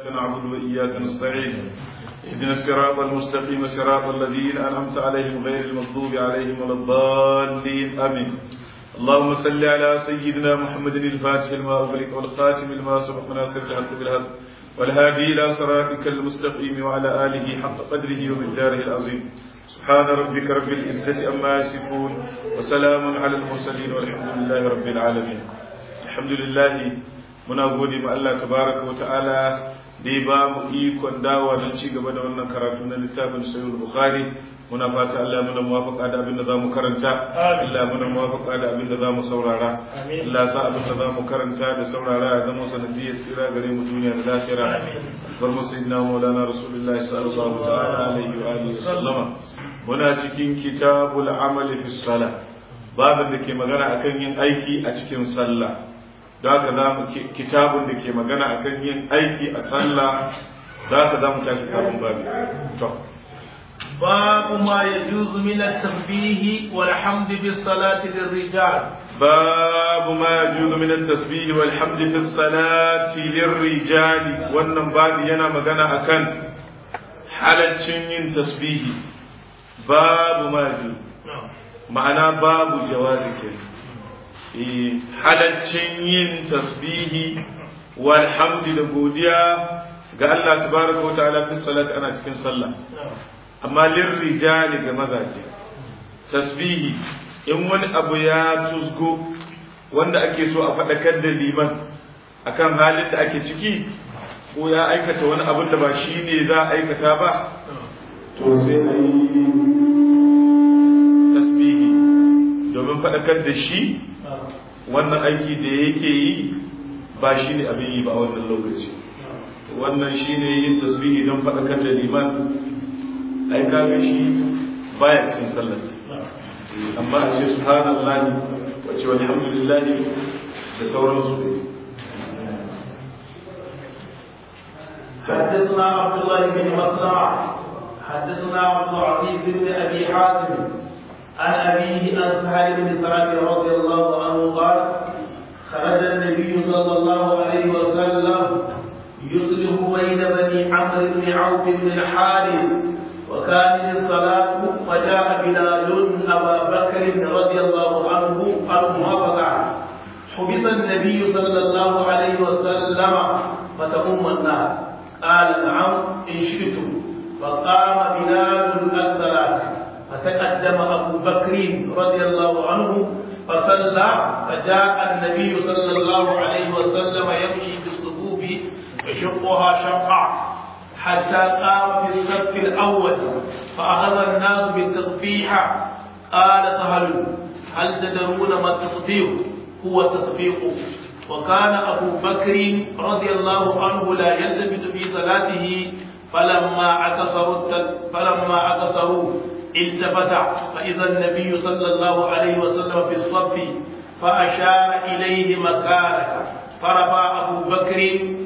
نعبد وإياك نستعين اهدنا الصراط المستقيم صراط الذين أنعمت عليهم غير المغضوب عليهم ولا الضالين آمين اللهم صل على سيدنا محمد الفاتح لما أغلق والخاتم لما سبق ناصر الحق بالحق والهادي إلى صراطك المستقيم وعلى آله حق قدره ومقداره العظيم سبحان ربك رب العزة أما يصفون وسلام على المرسلين والحمد لله رب العالمين الحمد لله muna gode ma Allah tabaraka wa ta'ala da ya ba mu ikon dawa don ci gaba da wannan karatu na littafin sahih bukhari muna fata Allah muna muwafaqa da abin da zamu karanta Allah muna muwafaqa da abin da zamu saurara Allah sa abin da zamu karanta da saurara ya zama sanadiyar tsira gare mu duniya da lahira bar mu sayyidina maulana rasulullahi sallallahu ta'ala alaihi wa alihi sallama muna cikin kitabul amali fi salah babin da ke magana akan yin aiki a cikin sallah da haka za mu kitabun da ke magana akan yin aiki a sallah da haka za mu tashi sabon babi to باب ما يجوز من التسبيح والحمد بالصلاة للرجال باب ما يجوز من التسبيح والحمد في الصلاة للرجال wannan babi yana magana akan halaccin yin tasbihi babu ma yajuz ma'ana babu jawazi kenan halaccin yin tasbihi walhamdi da godiya ga Allah tabaraka wa ta'ala fi salat ana cikin sallah amma lirrijali ga mazaje tasbihi in wani abu ya tusgo wanda ake so a faɗakar da liman akan halin da ake ciki ko ya aikata wani abin da ba shi ne za a aikata ba to sai a yi tasbihi domin faɗakar da shi wannan aiki da yake yi ba shi ne abin yi ba a wannan lokaci wannan shi ne yin tasbihi don faɗakar da liman ai kaga shi baya cikin sallata amma a ce subhanallahi wace walhamdulillahi da sauransu ne حدثنا عبد الله بن مسلمة حدثنا عبد العزيز بن ابي حاتم عن أبيه عن سهل بن سعد رضي الله عنه قال خرج النبي صلى الله عليه وسلم يصلح بين بني عمرو بن عوف بن الحارث وكان الصلاة فجاء بلال أبا بكر رضي الله عنه الموافقة حبط النبي صلى الله عليه وسلم فتؤم الناس قال نعم إن شئتم فقام بلال الصلاة فتقدم أبو بكر رضي الله عنه فصلى فجاء النبي صلى الله عليه وسلم يمشي في الصفوف يشقها شقا حتى قام في السبت الأول فأخذ الناس بالتصبيح قال سهل هل تدرون ما التصبيح هو التصبيح وكان أبو بكر رضي الله عنه لا يلتفت في صلاته فلما عكسروا فلما عكسروا التفت فإذا النبي صلى الله عليه وسلم في الصف فأشار إليه مكانك فرفع أبو بكر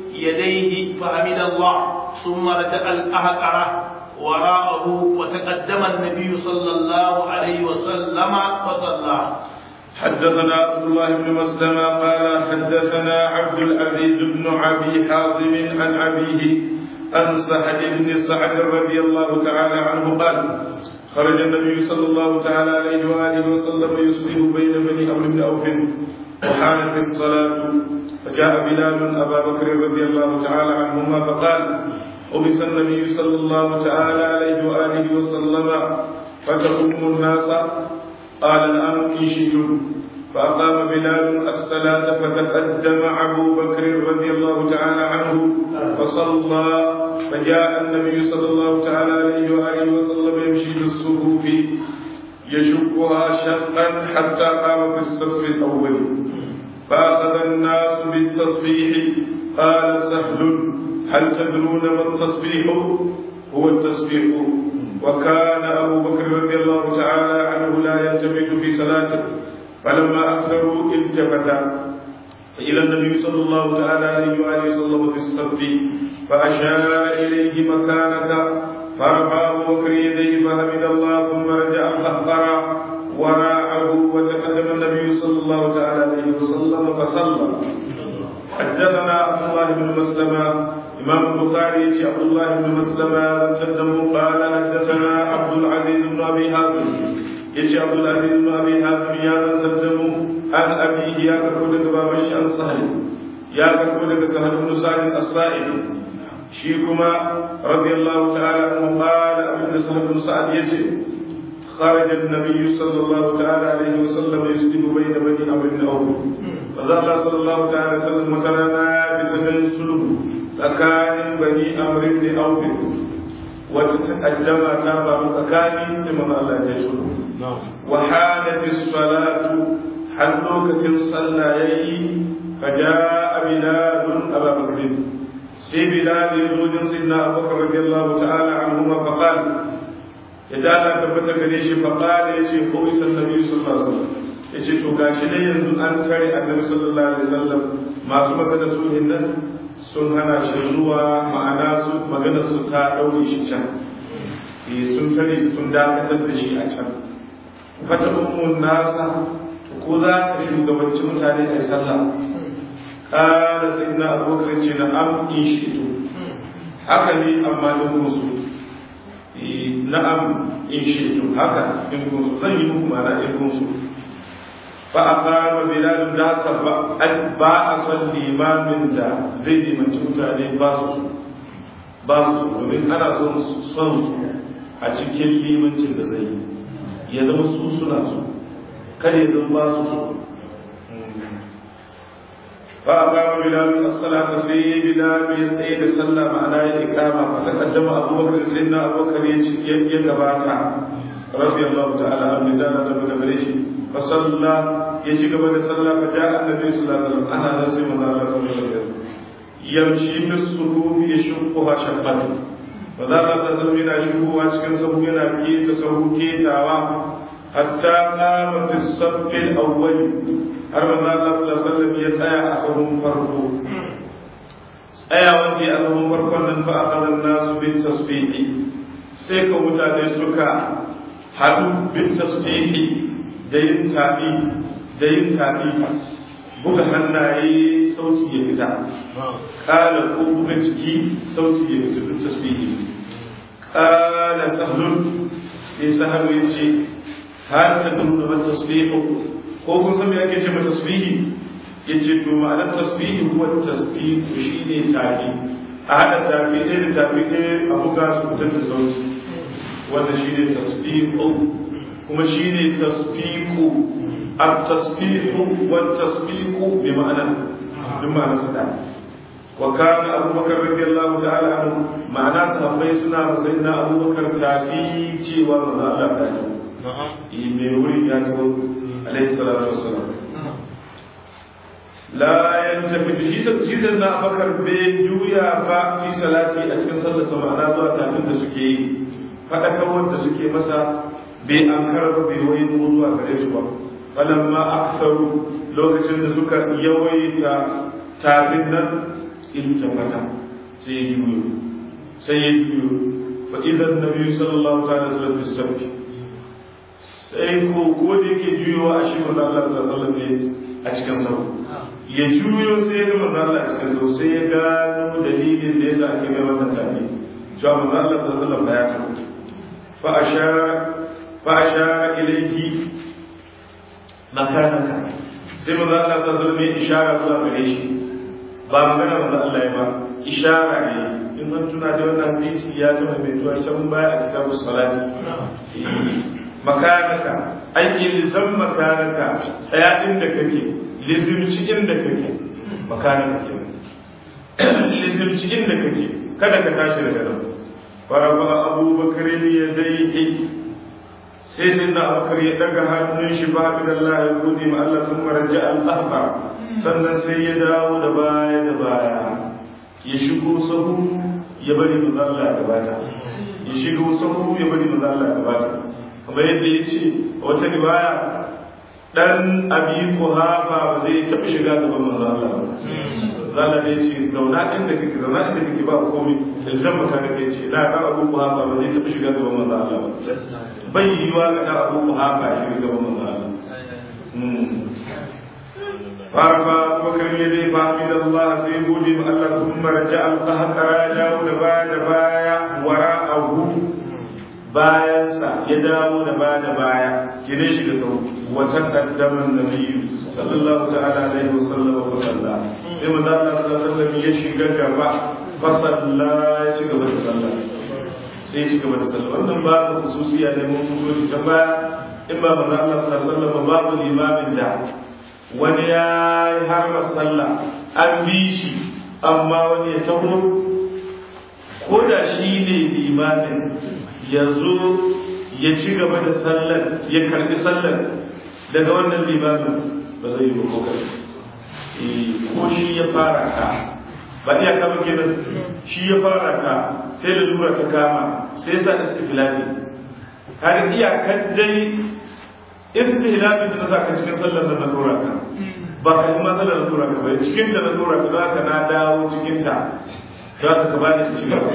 يديه فحمد الله ثم رجع الأهقرة وراءه وتقدم النبي صلى الله عليه وسلم فصلى حدثنا عبد الله بن مسلمة قال حدثنا عبد العزيز بن أبي حازم عن أبيه عن سعد بن سعد رضي الله تعالى عنه قال خرج النبي صلى الله تعالى عليه وآله وسلم يصلح بين بني أمر بن أوف وحانت الصلاة فجاء بلال أبا بكر رضي الله تعالى عنهما فقال أبس النبي صلى الله تعالى عليه وآله وسلم فتقوم الناس قال نعم إن شئتم فأقام بلال الصلاة فتقدم أبو بكر رضي الله تعالى عنه فصلى فجاء النبي صلى الله تعالى عليه وآله وسلم يمشي بالصفوف يشقها شقا حتى قام في الصف الأول فأخذ الناس بالتصبيح قال سهل هل تدرون ما التصبيح هو التصبيح وكان أبو بكر رضي الله تعالى عنه لا يلتفت في صلاته فلما أكثروا التفت إلى النبي صلى الله تعالى عليه وآله وسلم في الصف فأشار إليه مكانك فرفع أبو بكر يديه فحمد الله ثم رجع فأخبر وراءه وتقدم النبي صلى الله تعالى عليه وسلم فصلى حدثنا عبد الله بن مسلمة إمام البخاري عبد الله بن مسلمة تقدم قال حدثنا عبد العزيز بن أبي حازم يجي عبد العزيز بن أبي حازم يا تقدم عن أبيه يا كفول بابا عن سهل يا كفول سهل بن سعد الصائب شيكما رضي الله تعالى عنه قال ابن سهل بن سعد يجي خرج النبي صلى الله تعالى عليه وسلم يسلم بين بني أمر بن أوف فظل صلى الله تعالى وسلم مكاننا بتبين سلم tsakanin bani amr ibn auf wata taqaddama ta faru tsakani sai manzo Allah ya shi wa halat as-salatu har lokacin sallah yayi faja'a bilal aba bakr sai bilal ya zo din sayyidina abubakar radiyallahu ta'ala anhu ma faqal ya dala tabbata gare shi faqala yace ko isan nabi sallallahu alaihi wasallam yace to gashi dai yanzu an tare annabi sallallahu alaihi wasallam masu magana su nan sun hana shi zuwa ma'ana su magana su ta ɗaure shi can sun tare sun dakatar da shi a can fata ummun nasa ko za ka shugabanci mutane a sallah ƙara sai na abubakar ce na am in shi to haka ne amma don musu na'am in shi to haka in kunsu zan yi muku ma'ana in kunsu فأقام بلال ذاك ba a son limamin da zai limanci mutane ba su ba su domin ana son son su a cikin limancin da zai yi ya zama su suna su kada ya zama ba su su fa aqama bilal as-salata sai bilal ya tsaye da sallah ma'ana ya ikama fa taqaddama abubakar sayyidina abubakar ya ya gabata radiyallahu ta'ala anhu da ta tabbata shi فصلى يجي قبل صلى فجاء النبي صلى الله عليه وسلم انا نسي من الله صلى الله عليه وسلم يمشي في الصفوف يشقها شقا فذا الله تسلم yana shigowa cikin sahu yana keta sahu ketawa hatta qama fi saff al-awwal har manzo Allah sallallahu alaihi wasallam ya tsaya a sahun farko tsaya wanda ya sahun farkon nan fa akhadha an-nasu bit tasbih sai ka mutane suka hadu bit tasbih da yin tafi da yin tafi buga hannaye sauti ya fita kala ko buga ciki sauti ya fita duk tasbihi kala sahlun sai sahlu ya ce har ta nuna ba tasbihu ko kun san me ake ce ma tasbihi yace to ma'anar tasbihi huwa tasbihu shine tafi a hada tafi ɗaya da tafi ɗaya a buga su fitar da sauti wanda shine tasbihu kuma shi ne tasfiku at-tasfihu wa tasfiku bi ma'ana duk ma'ana su da wa kana abubakar radiyallahu ta'ala anhu ma'ana sahabbai suna sayyidina abubakar tafi cewa manzo Allah ta ji na'am mai wuri ya tawo alaihi salatu wassalam la yantafi shi shi sayyidina abubakar bai juya fa fi salati a cikin sallar sa ma'ana zuwa tafin da suke yi fadakar da suke masa bai an karba bai wai zuwa gare su ba falamma aktharu lokacin da suka yawaita tafin nan iltafata sai ya juyo sai ya juyo fa idan nabi sallallahu ta'ala sallallahu alaihi wasallam sai ko ko da yake juyowa a shi manzo Allah sallallahu alaihi wasallam ne a cikin sahu ya juyo sai ya ga manzo Allah a cikin sahu sai ya gano dalilin da yasa ake mai wannan tafi cewa manzo Allah sallallahu alaihi wasallam ya karanta fa ashara فأشار إليه مكانك sai manzo Allah ta zama mai ishara zuwa gare shi ba magana manzo Allah ya ba ishara ne in an tuna da wannan hadisi ya ta mai tuwa can baya a kitabu salati makanaka ai ilzam makanaka tsaya inda kake lizimci inda kake makanaka ke lizimci inda kake kada ka tashi daga nan faraba abubakar ya dai sai sai na abubakar ya daga hannun shi ba da Allah ya gode ma Allah sun maraja al'ahba sannan sai ya dawo da baya da baya ya shigo sahu ya bari mu Allah da bata ya shigo sahu ya bari mu Allah da bata kamar yadda ya ce a wata riwaya dan abi kuhafa ba zai taɓa shiga gaban manzo Allah ba zalla da yace zauna inda kake zauna inda kake ba komai ilzam maka kake ce na ka abu kuhafa ba zai taɓa shiga gaban manzo Allah ba bai yi wa ga abu ku haka shi ga manzo Allah فرفع أبو بكر يديه فحمد الله سيقول ما الله ثم رجع القهقرى داود بعد بايا وراءه bayansa ya dawo da ba da baya ya dai shiga sau wata kaddaman nabi sallallahu ta'ala alaihi wa sallam wa salla sai manzo Allah sallallahu alaihi ya shiga gaba fa salla ya ci gaba da sallah sai ya ci gaba da sallah wannan babu khususiya ne mun fito ta baya in ba manzo Allah sallallahu alaihi wasallam babu limamin da wani ya yi harba sallah an bi shi amma wani ya taho ko da shi ne limamin ya zo ya ci gaba da sallar ya karbi sallar daga wannan limamin ba zai yi ba ko kai ko shi ya fara ka ba iya kama kenan shi ya fara ka sai da lura ta kama sai ya sa istiflafi har iyakar dai istihlafi da sa ka cikin sallar da na dora ka ba ka yi matsalar na dora ka ba cikin ta na dora ka za ka na dawo cikin ta za ka ka bani ci gaba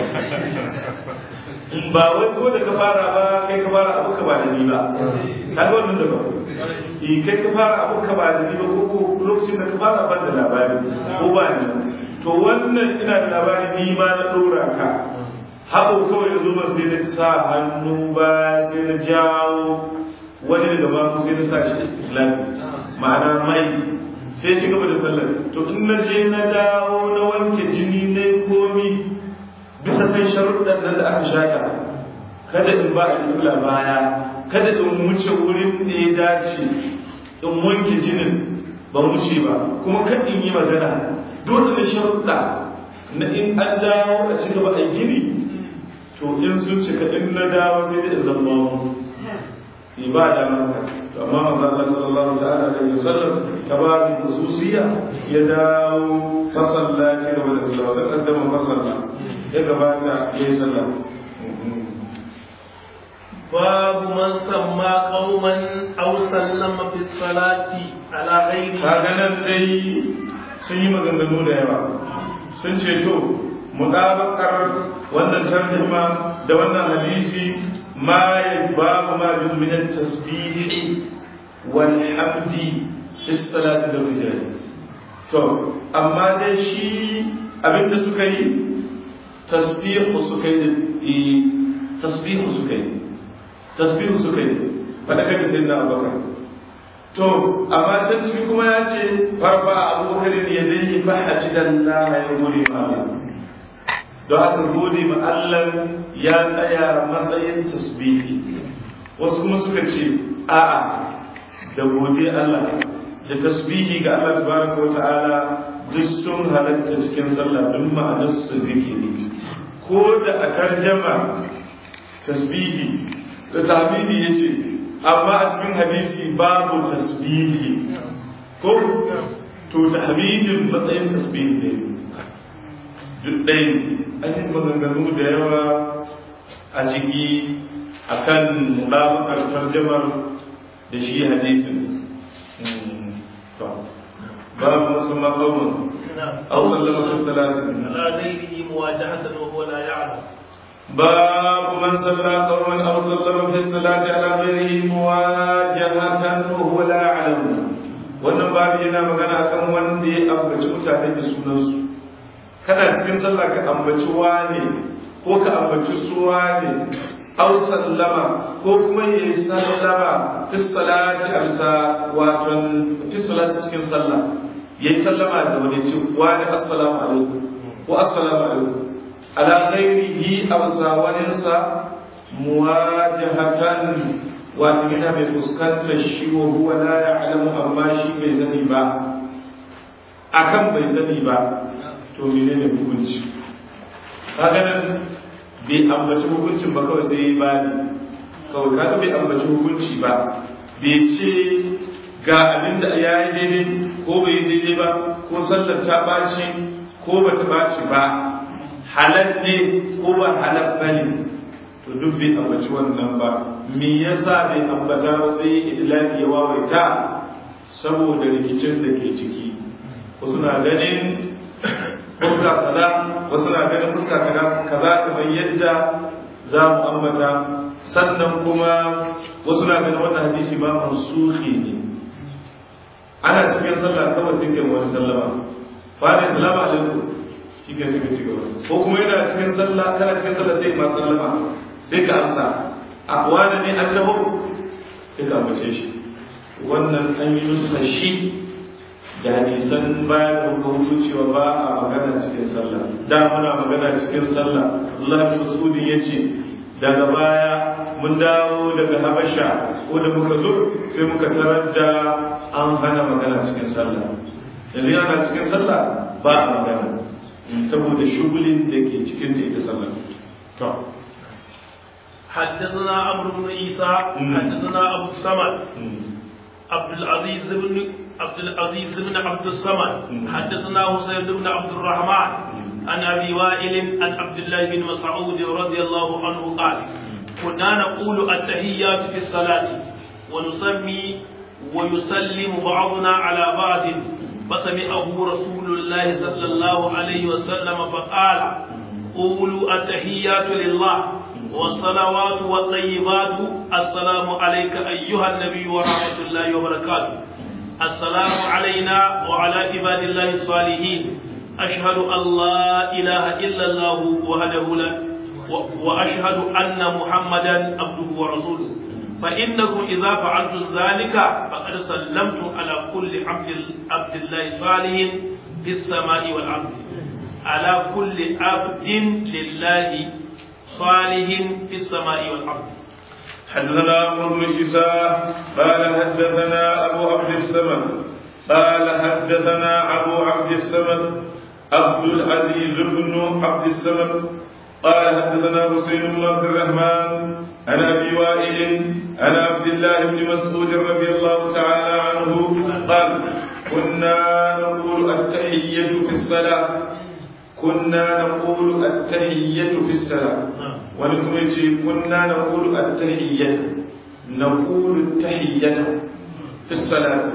ba wai ko da ka fara ba kai ka fara abu ka ba da ni ba ka ga wannan da ba eh kai ka fara abu ka ba da ni ba ko lokacin da ka fara ban da labari ko ba ni to wannan ina da labari ni ma na dora ka haɓo kawai ya zo ba sai na sa hannu ba sai na jawo wani daga babu sai na sa shi istiklali ma'ana mai sai ci gaba da sallar to in na je na dawo na wanke jini na komi bisa kan sharuɗan nan da aka shata kada in ba a baya kada in wuce wurin da ya dace in wanke jinin ba wuce ba kuma kada in yi magana dole da sharuɗa na in an dawo a ci gaba a gini to in sun cika in na dawo sai da zama mu ibada maka amma manzo Allah sallallahu ta'ala alaihi wasallam tabarin khususiyya ya dawo fasalla ci gaba da sallah sai kaddama fasalla ya gabata ya yi sallah باب من سمى قوما او سلم في الصلاه على غيره kaga nan dai sun yi maganganu da yawa sun ce to mutabakar wannan tarjuma da wannan hadisi ma ya babu ma bin min tasbih wal hamdi fi salati da rijal to amma dai shi abinda suka yi tasbihu suka yi tasbihu suka yi tasbihu suka yi faɗa kai sai na abubakar to amma can ciki kuma ya ce farfa abubakar ne ya dai fa hadidan la ya gode ma don haka gode ma Allah ya tsaya matsayin tasbihi wasu kuma suka ce a'a da gode Allah da tasbihi ga Allah tabaraka wa ta'ala duk sun halatta cikin sallah duk ma'anar su zikiri ko da a tarjama tasbihi da tahmidi yace amma a cikin hadisi babu tasbihi ko to tahmidin matsayin tasbihi ne duk ɗaya an yi maganganu da yawa a ciki akan mutabakar tarjamar da shi hadisin babu musamman qaumun aw sallama fi salatin على غيره مواجهة وهو لا يعلم باب من صلى قوما او سلم في الصلاه على غيره مواجهه وهو لا يعلم wannan babu yana magana akan wanda ya ambaci mutane da sunansu kana cikin sallah ka ambaci wane ko ka ambaci su wane aw sallama ko kuma ya yi sallama fi salati amsa wato fi salati cikin sallah ya yi sallama da wani ce wani assalamu alaikum ko assalamu alaikum ala ghairihi aw sawaninsa muwajahatan wato yana mai fuskantar shi wa huwa la ya'lamu amma shi bai sani ba akan bai sani ba to menene hukunci kaga nan bai ambaci hukuncin ba kawai sai ba ni kawai kaga bai ambaci hukunci ba bai ce ga abin da ya yi daidai ko bai yi daidai ba ko sallar ta ɓaci ko ba ta ɓaci ba halal ne ko ba halal ba ne to duk bai ambaci wannan ba me yasa bai ambata ba sai idlaki ya wawaita saboda rikicin da ke ciki wasu na ganin fuska kaza wasu na ganin fuska kaza kaza kamar yadda za mu ambata sannan kuma wasu na ganin wannan hadisi ba mansuhi ne ana cikin sallah kawai sai kai wani sallama fara salamu alaikum shi kai sai ka ci gaba ko kuma yana cikin sallah kana cikin sallah sai ma sallama sai ka amsa a wani ne an taho sai ka ambace shi wannan an yi nusa shi da hadisan bayan muka hutu cewa ba a magana cikin sallah da muna magana cikin sallah Allah Masudi ya ce daga baya mun dawo daga Habasha ko da muka zo sai muka tarar da an hana magana cikin sallah yanzu yana cikin sallah ba a magana saboda shugulin da ke cikin ta ita sallah to حدثنا عمرو بن عيسى حدثنا ابو الصمد عبد العزيز بن عبد العزيز بن عبد الصمد حدثنا حسين بن عبد الرحمن عن ابي وائل عن عبد الله بن مسعود رضي الله عنه قال كنا نقول التحيات في الصلاه ونسمي ويسلم بعضنا على بعض فسمعه رسول الله صلى الله عليه وسلم فقال قولوا التحيات لله والصلوات والطيبات السلام عليك أيها النبي ورحمة الله وبركاته السلام علينا وعلى عباد الله الصالحين أشهد أن لا إله إلا الله وحده لا وأشهد أن محمدا عبده ورسوله فإنكم إذا فعلتم ذلك فقد سلمتم على كل عبد عبد الله صالح في السماء والأرض على كل عبد لله صالح في السماء والأرض حدثنا عمرو بن عيسى قال حدثنا أبو عبد السمد قال حدثنا أبو عبد السمد عبد العزيز بن عبد السمد قال حدثنا حسين بن عبد الرحمن عن ابي وائل عن عبد الله بن مسعود رضي الله تعالى عنه قال كنا نقول التحية في الصلاة كنا نقول التحية في الصلاة ولكم كنا نقول التحية نقول التحية في الصلاة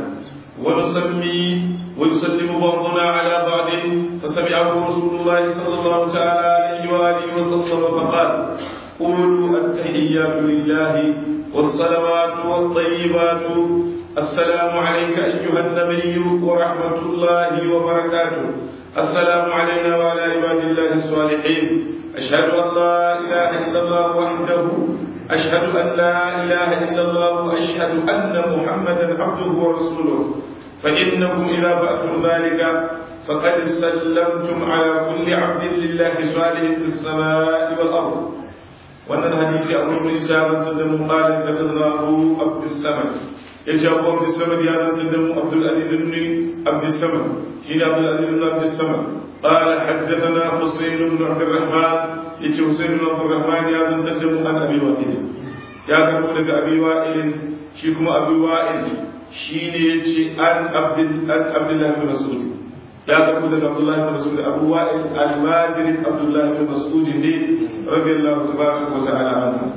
ونسمي ويسلم بعضنا على بعض فسمعه رسول الله صلى الله تعالى عليه وآله وسلم فقال قولوا التحيات لله والصلوات والطيبات السلام عليك أيها النبي ورحمة الله وبركاته السلام علينا وعلى عباد الله الصالحين أشهد أن لا إله إلا الله وحده أشهد أن لا إله إلا الله وأشهد أن محمدا عبده ورسوله فإنكم إذا فأتم ذلك فقد سلمتم على كل عبد لله صالح في السماء والأرض وأن الحديث أبو بن إسحاق تدم قال حدثنا أبو عبد السمد يجي أبو عبد السمد هذا تدم عبد العزيز بن عبد السمد حين عبد العزيز بن عبد السمد قال حدثنا حسين بن عبد الرحمن يجي حسين بن عبد الرحمن هذا تدم عن أبي وائل يا تقول أبي وائل شيكم أبي وائل shi ne ya ce an abdullahi bin mas'ud ya karbu daga abdullahi bin mas'ud abu wa'il almajirin abdullahi bin mas'ud ne radiyallahu tabaraka wa ta'ala anhu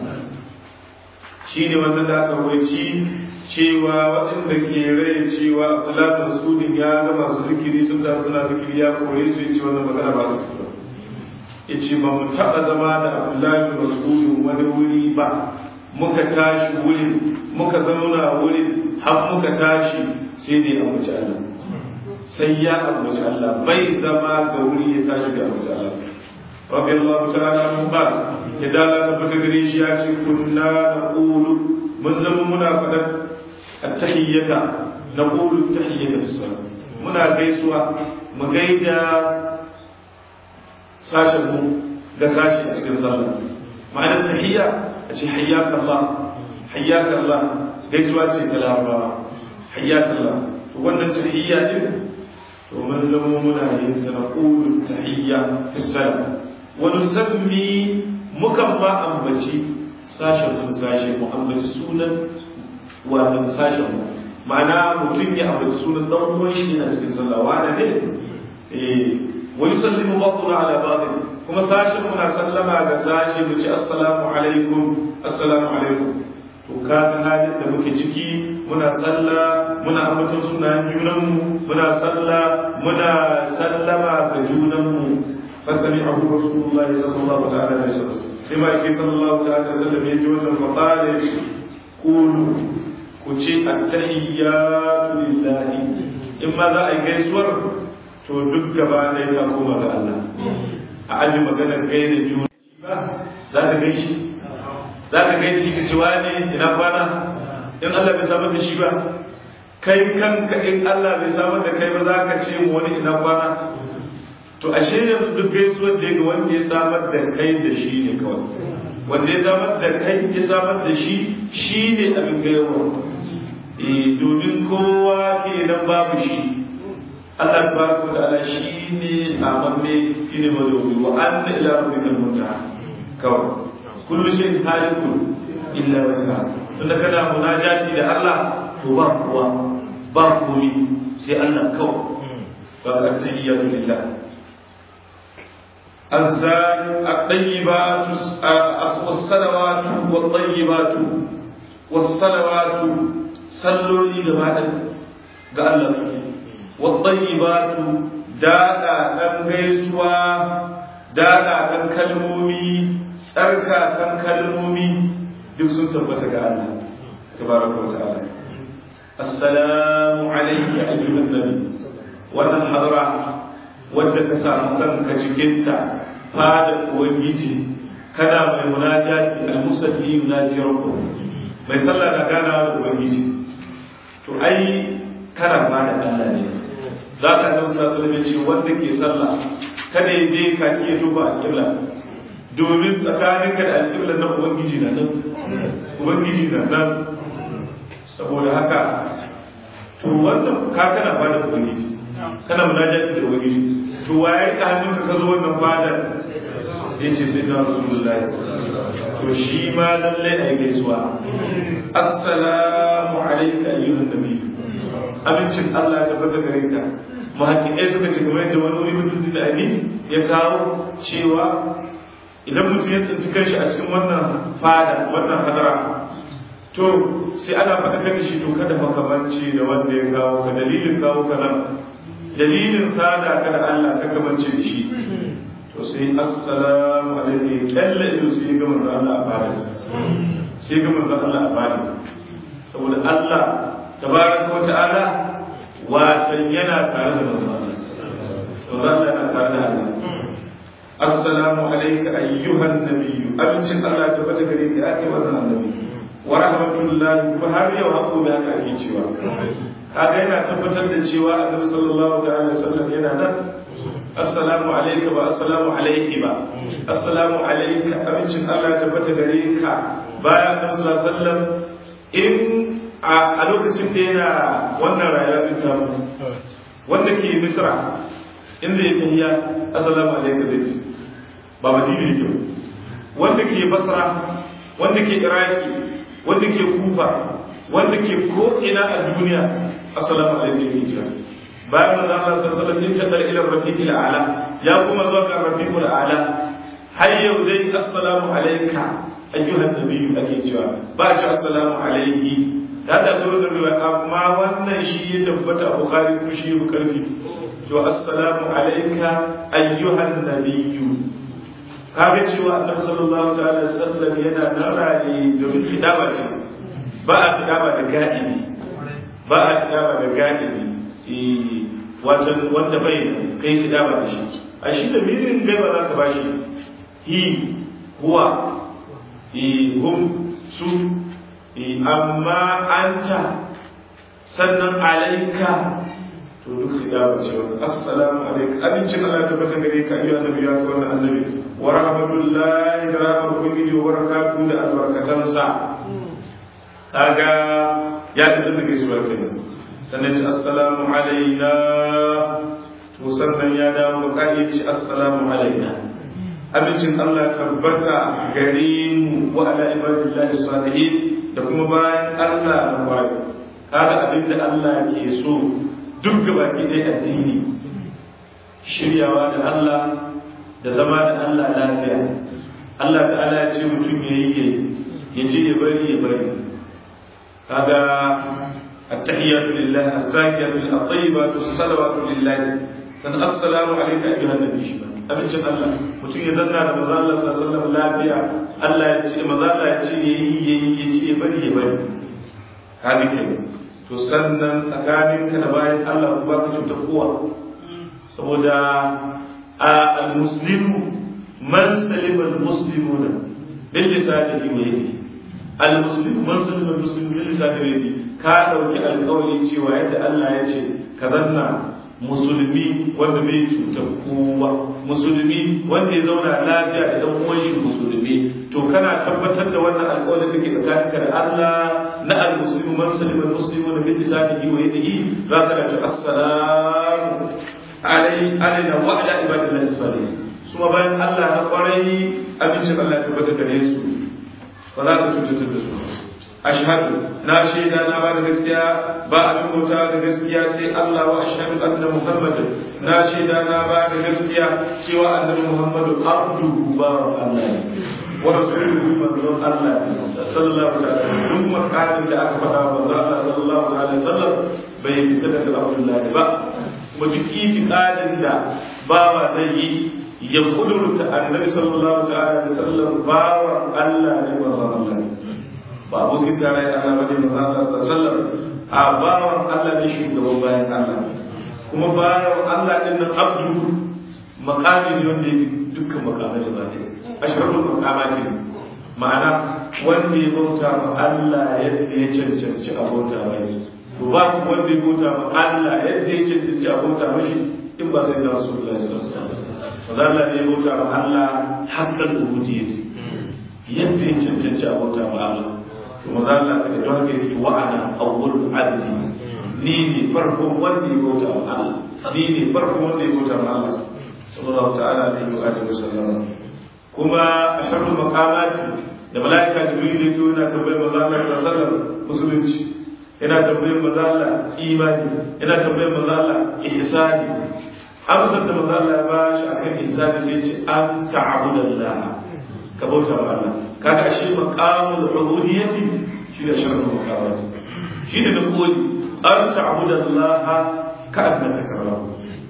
shi ne wannan da aka waici cewa waɗanda ke rai cewa abdullahi bin mas'ud ya ga masu zikiri sun ta suna zikiri ya koyi su ya ce wannan magana ba su ba ya ce ba mu taɓa zama da abdullahi bin mas'ud wani wuri ba muka tashi wurin muka zauna wurin har muka tashi sai dai a mace Allah sai ya ambaci Allah bai zama ga wuri ya tashi da ambaci Allah rabbi Allah ta'ala mun ba ya dala ta fata gare shi ya ce kunna naqulu mun zama muna fadar at-tahiyyata naqulu at-tahiyyata fi salat muna gaisuwa mu gaida sashen mu ga sashi a cikin sallah ma'anar tahiyya a ce hayyaka Allah hayyaka Allah gaisuwa ce ta larabawa hayyaka Allah to wannan tahiyya din to mun zama muna yin sa na qulu tahiyya fi salat wa nusammi mukan ma ambaci sashen mun sashe mu ambaci sunan wato sashen mu ma'ana mutum ya ambaci sunan dan uwan shi yana cikin sallah wa ne eh wa yusallimu ba'duna ala ba'd kuma sashen muna sallama ga sashe mu ce assalamu alaikum assalamu alaikum to kaga halin da muke ciki muna sallah muna ambaton sunayen junanmu muna sallah muna sallama ga junanmu fasami abu rasulullahi sallallahu ta'ala alaihi wasallam sai ma yake sallallahu ta'ala alaihi wasallam ya ji wannan faqala qulu ku ce at-tahiyyatu lillahi in ma za a yi gaisuwar to duk gaba ɗaya ka koma ga Allah a aji maganar gaida juna ba za ka gaishe za ka gaishe ka ci wani ina kwana in Allah bai samar da shi ba kai kanka in Allah bai samar da kai ba za ka ce wani ina kwana to ashe yanzu duk gaisuwar da ga wanda ya samar da kai da shi ne kawai wanda ya samar da kai ya samar da shi shi ne abin gaiwa domin kowa ke nan babu shi Allah tabaraka wa ta'ala shi ne samamme shi ne mazobi wa anna ila rabbikal muntaha kawai kullu shay'in halikun illa wajha tunda kana munajati da Allah to ba kuwa ba komi sai Allah kawai ba ka tahiyyatu lillah الزاد الطيبات الصلوات والطيبات والصلوات صلوا لي جماعة قال الله والطيبات دادا دان غيسوا دادا دان كلمومي tsarka kan kalmomi duk sun tabbata ga Allah tabaraka wa ta'ala assalamu alayka ayyuhan nabi wannan hadara wadda ka samu kanka cikinta fada ubangiji kana mai munajati al-musalli yunaji rabbuh mai sallah da gana da ubangiji to ai kana ba da Allah ne za ka ga sallallahu alaihi ce wanda ke sallah kada ya je ka iya duba al-qibla domin tsakaninka da al-qibla na ubangiji na nan ubangiji na nan saboda haka to wannan ka kana ba da ubangiji kana munajati da ubangiji to waye ka hannunka ka zo wannan fadar sai ce sai na rasulullahi to shi ma lalle a gaisuwa assalamu alayka ayyuhan nabi abincin Allah ta bata gare ka muhaqqiqai suka ce kamar yadda wani wuri mutum da ani ya kawo cewa idan mutum ya tsinci kanshi a cikin wannan fada wannan hadara to sai ana faɗa kan shi to kada makamanci da wanda ya kawo ka dalilin kawo ka nan dalilin sada ka da Allah ka kamance da shi to sai assalamu alaikum kalla ido sai ga manzo Allah a fara sai ga manzo Allah a fara saboda Allah tabaraka wa ta'ala watan yana tare da manzo Allah saboda Allah yana tare da Allah assalamu alayka ayyuhan nabiyyu abincin Allah ta bata gare ka ya kai wannan annabi wa rahmatullahi kuma har yau hako da haka ake cewa kaga yana tabbatar da cewa annabi sallallahu ta'ala sallam yana nan assalamu alayka ba assalamu alayki ba assalamu alayka abincin Allah tabbata gare ka bayan annabi sallallahu alaihi wasallam in a lokacin da yana wannan rayuwa din ta wanda ke misra in zai tahiya assalamu alayka zai ba madina ne wanda ke basra wanda ke iraki wanda ke kufa wanda ke ko ina a duniya assalamu alaikum ya kira bayan da Allah sallallahu alaihi wasallam ya tada ila rafiqil a'la ya kuma zuwa ga rafiqul a'la har yau dai assalamu alayka ayyuhan nabiyyu ake cewa ba ce assalamu alayhi da da zo da riwaya amma wannan shi ya tabbata a bukhari ko shi ya karfi to assalamu alayka ayyuhan nabiyyu kaga cewa annabi sallallahu ta'ala sallam yana narare domin kidaba ce ba a kidaba da gadi ba a kidaba da gadi wajen wanda bai kai kidaba da shi a shi da mirin gaiba za ka bashi hi huwa hum su amma anta sannan alaika to duk kidaba ce assalamu alaikum abincin Allah ta bata gare ka ayyuhan nabi ya ga wannan annabi wa rahmatullahi da rahmatu ubangiji wa barakatuhu da albarkatansa kaga ya ta zama gaisuwa kenan sannan ci assalamu alaina to sannan ya dawo ka yi ci assalamu alaina abincin Allah tabbata gare mu wa ala ibadillahi salihin da kuma bayan Allah na bayi kaga abinda Allah ke so duk gabaki ɗaya addini shiryawa da Allah da zama da Allah lafiya Allah ta'ala ya ce mutum ya yi ya ji ya bari ya bari kaga التحيات لله الزاكية الطيبة الصلوات لله san assalamu alayka ayyuhan nabi shi abincin Allah mutum ya zanna da manzo Allah sallallahu alaihi wasallam lafiya Allah ya ce manzo Allah ya ce yayi yayi ya ce ya bari ya bari hali ke to sannan tsakaninka da bayan Allah ba ka cuta kowa saboda a al-muslimu man salima al-muslimuna bil lisanihi wa yadihi al-muslimu man salima al-muslimu bil lisanihi wa yadihi ka dauki alƙawari cewa yadda Allah ya ce ka zanna musulmi wanda bai cutar kowa musulmi wanda ya zauna lafiya da dan uwan shi musulmi to kana tabbatar da wannan alƙawarin da ke tsakaninka da Allah na al-muslimu man salima al-muslimu bil lisanihi wa yadihi za ka ce assalamu alai alaina wa ala ibadillahi salihin kuma bayan Allah na kwarai abincin Allah ya tabbata gare su ba za ka cutar da su ashhadu na shaida na ba da gaskiya ba abin bauta da gaskiya sai Allah wa ashhadu anna muhammadin na shaida na ba da gaskiya cewa annabi muhammadu abduhu ba Allah wa rasuluhu manzon Allah sallallahu alaihi wasallam duk makamin da aka faɗa wa Allah sallallahu alaihi wasallam bai fita daga Abdullahi ba kuma duk itikadin da bawa zai yi ya kudurta annabi sallallahu alaihi wasallam bawa Allah ne manzon Allah ba abokin tare da Allah bane manzon Allah sallallahu alaihi wasallam a bawan Allah ne shugaban bayan Allah kuma bawan Allah din nan abdu makami ne wanda yake dukkan makamai da bane ashrarul makamati ma'ana wanda ya bauta ma Allah yadda ya cancanci a bauta mai to ba ku wanda ya bauta ma Allah yadda ya cancanci a bauta mashi in ba sai da Rasulullahi sallallahu alaihi wasallam Allah ne ya bauta ma Allah haqqal ubudiyyati yadda ya cancanci a bauta ma Allah kuma za Allah ka don haka yake wa ana awwalul abdi ni ne farkon wanda ya bauta ma Allah ni ne farkon wanda ya bauta ma Allah sallallahu ta'ala alaihi wa alihi wasallam kuma asharul maqamati da malaika jibril da yake yana tambayar manzo Allah sallallahu alaihi wasallam musulunci yana tambayar manzo Allah imani yana tambayar manzo Allah ihsani amsar da manzo Allah ya bashi akan ihsani sai ce an ta'budallah ka bauta wa Allah kaga ashe maqamul ubudiyyati shi da sharru maqamati shi da da koli an ta'budallah ka annaka tarahu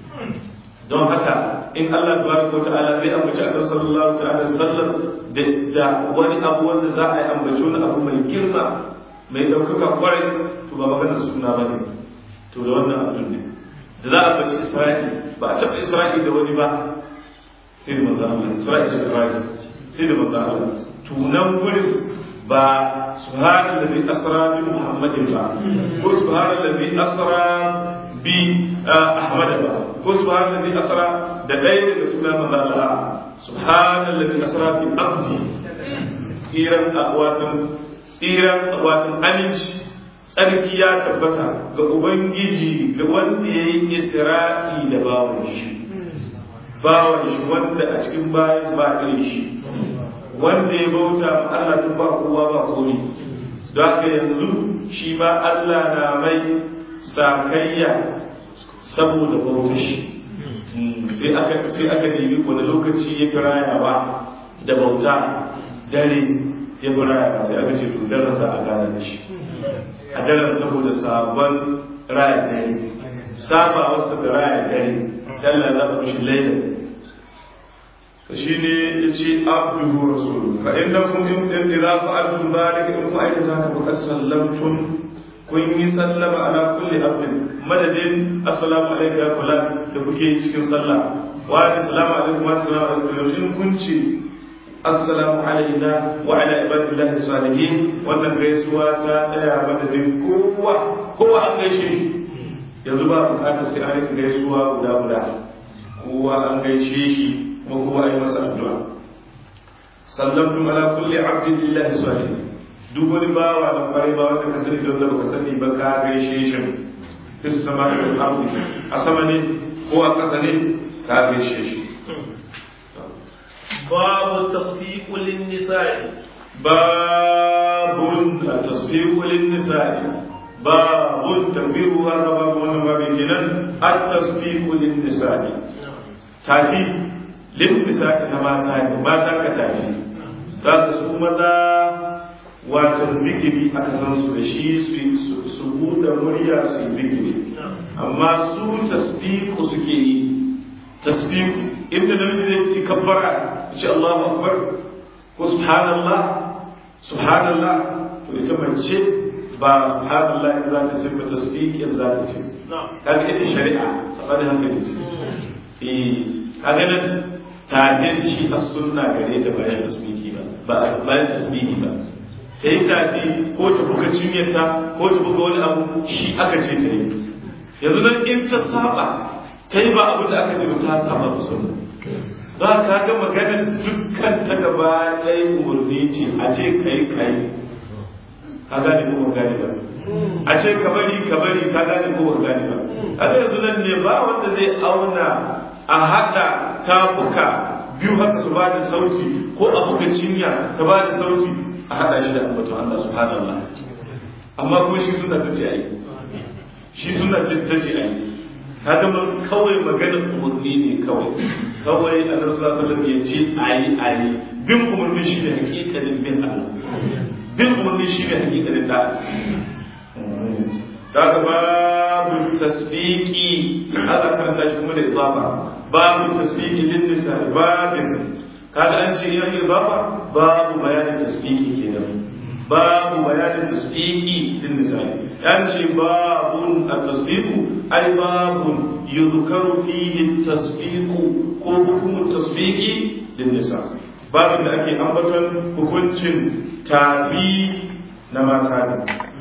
don haka in Allah tabaraka wa ta'ala zai ambaci Annabi sallallahu ta'ala sallam da da wani abu wanda za a yi ambaci wani abu mai girma mai ɗaukaka kwarai to ba magana suna ba ne to da wannan abin ne da za a baci isra'i ba a taɓa isra'i da wani ba sai da manzo Allah isra'i da Ibrahim sai da manzo Allah tunan gurin ba subhanal ladhi asra bi muhammadin ba ko subhanal ladhi asra bi ahmad ba ko subhanal ladhi asra da ɗaya daga sunan manzo Allah subhanal ladhi asra bi abdi kiran akwatan tsiran watan aminci tsarki ya tabbata ga ubangiji ga wanda ya yi isra'i da bawon shi bawon shi wanda a cikin bayan ba irin shi wanda ya bauta ma Allah tun ba kowa ba komi don haka yanzu shi ma Allah na mai sakayya saboda bauta shi sai aka sai aka nemi wani lokaci ya fi rayawa da bauta dare ya bi raya sai aka ce to daren za a gane da shi a daren saboda sabon raya dare saba wasu da raya dare dalla za ku shi laila to shi ne ya ce abduhu rasulu fa innakum in idza fa'altum dhalika in ku aikata haka faqad sallamtum kun yi sallama ala kulli abdin madadin assalamu alayka ya fulan da kuke cikin sallah wa assalamu alaikum wa assalamu alaikum in kun ce assalamu alaina wa ala ibadillahi salihin wannan gaisuwa ta daya madadin kowa kowa an gaishe shi yanzu ba bukatar sai an rika gaisuwa guda guda kowa an gaishe shi kuma kowa yi masa addu'a sallamtu ala kulli abdin lillahi salihin duk wani bawa da kwarai ba wanda ka sani don da baka sani ba ka gaishe shi duk sama da ardi a sama ne ko a ƙasa ne ka gaishe shi باب التصفيق للنساء باب التصفيق للنساء باب تنبيه الرباب والنباب كنان التصفيق للنساء تافي للنساء كما تافي ما تاك تافي ذات سومتا watan zikiri aka san su da shi su buɗe murya su yi zikiri amma su tasfiku suke yi tasfiku inda namiji zai yi kabbara ce Allahu akbar ko subhanallah subhanallah to ita mace ba subhanallah in za ta ce ba tasbihin za ta ce kaga ita shari'a a bada hankali ce eh kaga nan tafiyar shi a sunna gare ta bayan tasbihi ba ba bayan tasbihi ba ta yi tafi ko ta buga cinyarta ko ta buga wani abu shi aka ce ta yi yanzu nan in ta saba ta yi ba abu da aka ce ba ta saba da sunna za ka ga maganar dukkan ta gaba ɗaya umarni ce a ce kai kai ka gane ko ban gane ba a ce ka bari ka bari ka gane ko ban gane ba kaga yanzu nan ne ba wanda zai auna a haɗa tafuka biyu haka su ba da sauti ko a buga cinya ta ba da sauti a haɗa shi da ambaton Allah subhanallah amma ko shi suna ta ce ai shi suna ta ce ai kaga mun kawai magana umarni ne kawai kawai a nan sallallahu alaihi ya ce ayi ayi bin umarni shi ne hakikalin bin Allah bin umarni shi ne hakikalin da daga babu tasbiqi hada karanta shi kuma da idafa babu tasbiqi lin nisa babin kaga an ce yan idafa babu bayanin tasbiqi kenan babu bayanin tasbiqi lin nisa an ce babun at-tasbiqu ay babun yuzkaru fihi at-tasbiqu ko hukumu tasbiqi lin nisa babin da ake ambaton hukuncin tafi na mata ne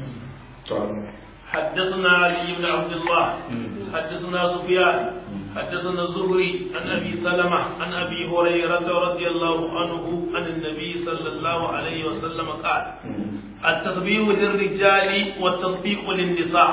حدثنا علي بن عبد الله حدثنا سفيان حدثنا الزهري عن ابي سلمه عن ابي هريره رضي الله عنه عن النبي صلى الله عليه وسلم قال التسبيح للرجال والتصفيق للنساء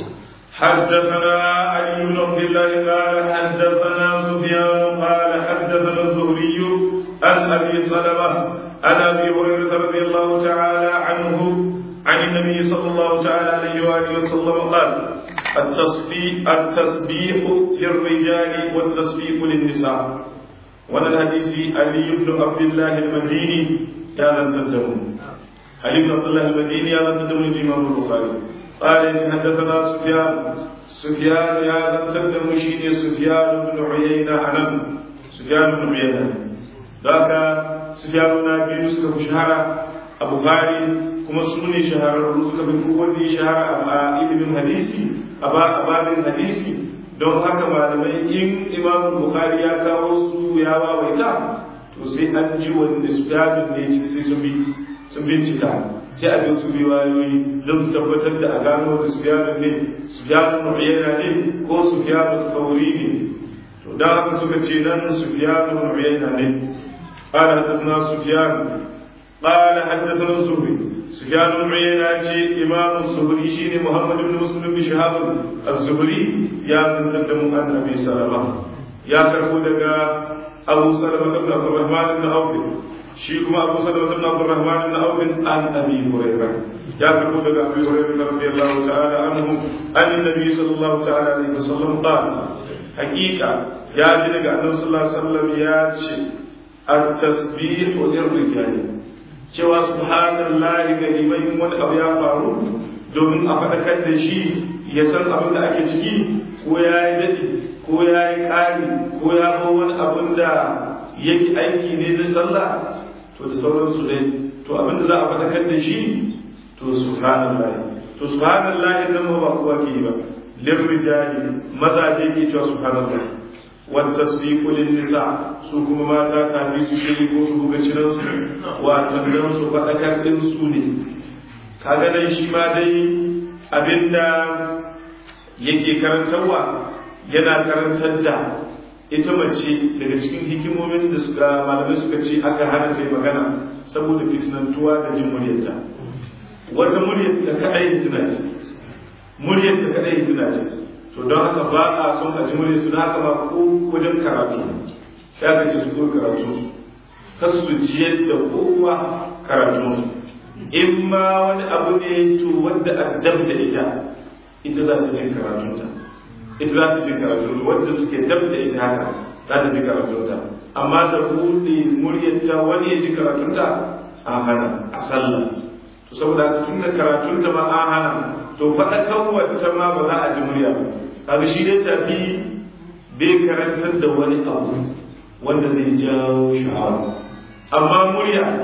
حدثنا علي بن عبد الله قال حدثنا سفيان قال حدثنا الزهري عن ابي سلمه عن ابي هريره رضي الله تعالى عنه عن النبي صلى الله تعالى عليه واله وسلم قال التصبيح التسبيح للرجال والتسبيح للنساء وانا الحديث علي بن عبد الله المديني يا ذا تدمون علي بن عبد الله المديني يا ذا تدمون الامام البخاري قال حدثنا سفيان سفيان يا ذا تدمون شيني سفيان بن عيينة عنم سفيان بن عيينة ذاك سفيان بن ابي يوسف شهر ابو غالي kuma su ne shahararru suka fi kowanne shahara a ilimin hadisi a babin hadisi don haka malamai in imam bukhari ya kawo su ya wawaita to sai an ji wanda su dabin ne sai sun bi sun bincika sai a bin su riwayoyi don su tabbatar da a gano da su ne su biyanu yana ne ko su biyanu kauri ne to don haka suka ce nan su biyanu yana ne قال حدثنا سفيان قال حدثنا الزهري سفيان بن عيينة إمام الزهري شيني محمد بن مسلم بن شهاب الزهري يا تقدم عن أبي سلمة يا كربو دقا أبو سلمة بن عبد الرحمن بن عوف شيكما أبو سلمة بن عبد الرحمن بن عوف عن أبي هريرة يا كربو دقا أبي هريرة رضي الله تعالى عنه عن النبي صلى الله تعالى عليه وسلم قال حقيقة يا دقا النبي صلى الله عليه وسلم يا التسبيح للرجال cewa subhanallahi ga liman wani abu ya faru domin a faɗakar da shi ya san abin da ake ciki ko ya yi daɗi ko ya yi ƙari ko ya zo wani abin da yake aiki ne na sallah to da sauransu dai to abin da za a faɗakar da shi to subhanallahi to subhanallahi nan ba kowa ke yi ba lirrijali mazaje ke cewa subhanallahi والتصديق للنساء su kuma mata tafi su shiri ko su buga ciransu wato don su faɗakar ɗin su ne kaga nan shi ma dai abinda yake karantarwa yana karantar da ita mace daga cikin hikimomin da suka malamai suka ce aka hana ta magana saboda fitinantuwa da jin muryarta wata muryarta kaɗai hitina ce muryarta kaɗai hitina ce to don haka ba a son a ji murya su haka ba ko wajen karatu ya kake su ko karatu su kar su jiyar da kowa karatu su in ma wani abu ne to wanda addab da ita ita za ta jin karatunta ita za ta jin karatunta wanda suke dab da ita haka za ta ji karatunta amma da buɗe muryarta wani ya ji karatunta a hana a sallah to saboda tun da karatunta ma an hana to faɗakarwar ta ma ba za a ji murya ba kaga shi dai tafi bai karantar da wani abu wanda zai jawo sha'awa amma murya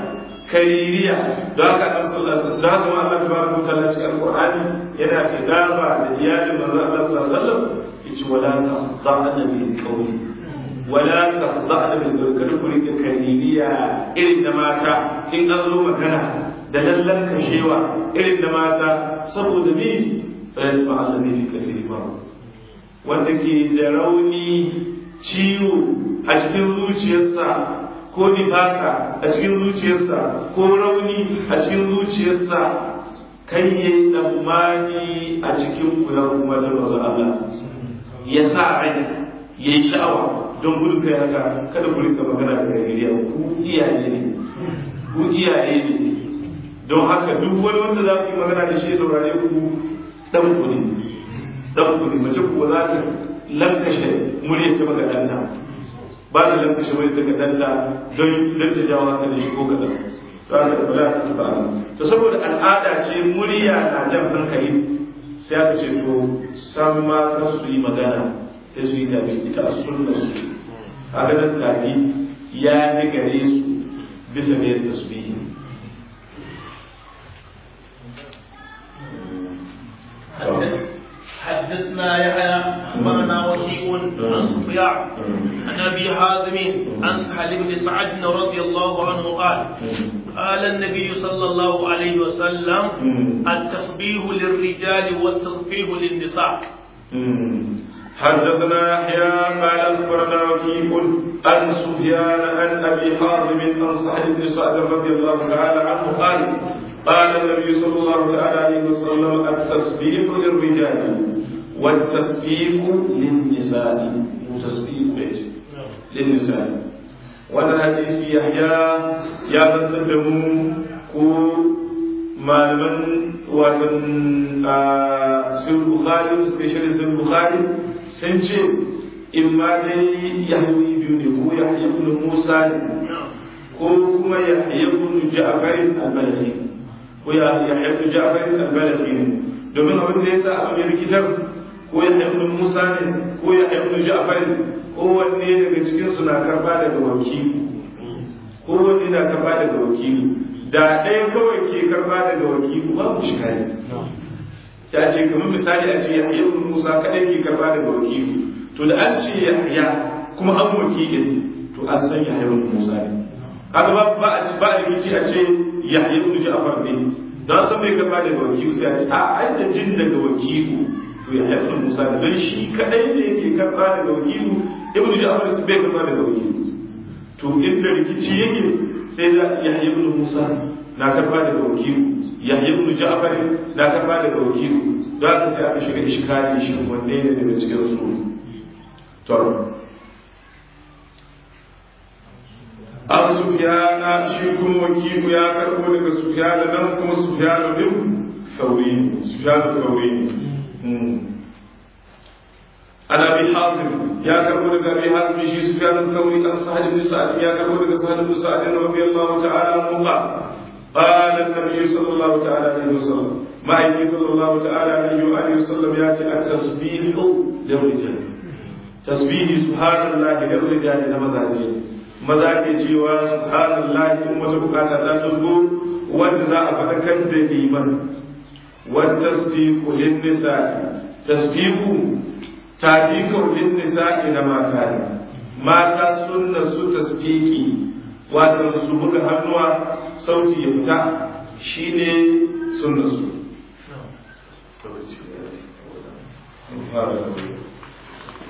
kaririya don haka annabi sallallahu alaihi wasallam don haka ma Allah tabaraka wa ta'ala cikin alqur'ani yana kidaba da iyalin manzo Allah sallallahu alaihi wasallam yace wala taqta'na bil qawli wala taqta'na bil qawli kada ku rike kaririya irin da mata in an zo magana da lallan kashewa irin da mata saboda me fa yasma allazi fi kalbi ma wanda ke da rauni ciwo a cikin zuciyarsa ko nifaka a cikin zuciyarsa ko rauni a cikin zuciyarsa kan yi tsammani a cikin kuyar kuma ta mazu Allah ya sa rai ya yi sha'awa don gudun kai haka kada ku rika magana da gariya ku iyaye ne ku iyaye ne don haka duk wani wanda za ku yi magana da shi saurare ku dan ku ne dan ku ne mace kuwa za ta lankashe murya ta magadanta ba ta lankashe murya ta magadanta don don ta jawo haka da shi ko kadan za ta kula ta ba to saboda al'ada ce murya na jan hankali sai aka ce to san ma ka su yi magana sai su yi tafi ita a sunna su a ganin tafi ya fi gare su bisa ne tasbihi حدثنا يحيى اخبرنا وكيع عن سفيان عن ابي حازم عن سهل بن سعد رضي الله عنه قال قال النبي صلى الله عليه وسلم التصبيح للرجال والتصفيح للنساء حدثنا يحيى قال اخبرنا وكيع عن سفيان عن ابي حازم عن سهل بن سعد رضي الله تعالى عنه قال قال النبي صلى الله تعالى عليه وسلم التسبيح للرجال والتسبيح للنساء وتسبيح ايش؟ للنساء وانا حديث يحيى يا من تدمو كو malaman watan sun bukhari special sun bukhari sun ce in ma dai yahwi biyu ne ko yahya ibn musa ne ko kuma yahya ibn ja'far al-balhi ko ya yahya Ja'far al-Balqi ne domin abin da yasa abin rikitar ko ya ibn Musa ne ko ya ibn Ja'far ko wanne daga cikin su na karba daga wakili ko wanne na karba daga wakili da ɗaya kawai ke karba daga wakili ba mu shiga ne sai a ce kamar misali a ce Yahya ibn Musa kadai ke karba daga wakili to da an ce Yahya kuma an wakilin to an san Yahya ibn Musa ne kaga ba ba a ba a rikici a ce Yahya ibn Ja'far ne don san bai karba daga wakilu sai a ce a ai da jin daga wakilu to Yahya ibn Musa da don shi kadai ne yake karba daga wakilu ibn Ja'far bai karba daga wakilu to inda rikici yake sai da Yahya ibn Musa na karba daga wakilu Yahya ibn Ja'far na karba daga wakilu don haka sai aka shiga iskali shi wanne ne daga cikin su to an sufiyana shi kuma wakilu ya karbo daga sufiyana nan kuma sufiyana bin sauri sufiyana sauri an abi hazim ya karbo daga abi hazim shi sufiyana sauri an sahal ibn sa'id ya karbo daga sahal ibn sa'id radiyallahu ta'ala anhu qala قال النبي صلى الله تعالى عليه وسلم ما يجي صلى الله تعالى عليه وآله وسلم يأتي التسبيح للرجال تسبيح سبحان الله للرجال لمزاجين maza ke cewa subhanallahi in wata bukata ta tuzgo wanda za a faɗakar da liman wata tasbihu lin nisa tasbihu tafiqu lin nisa da mata ne mata sunna su tasbiki wato su buga hannuwa sauti ya fita shine sunna su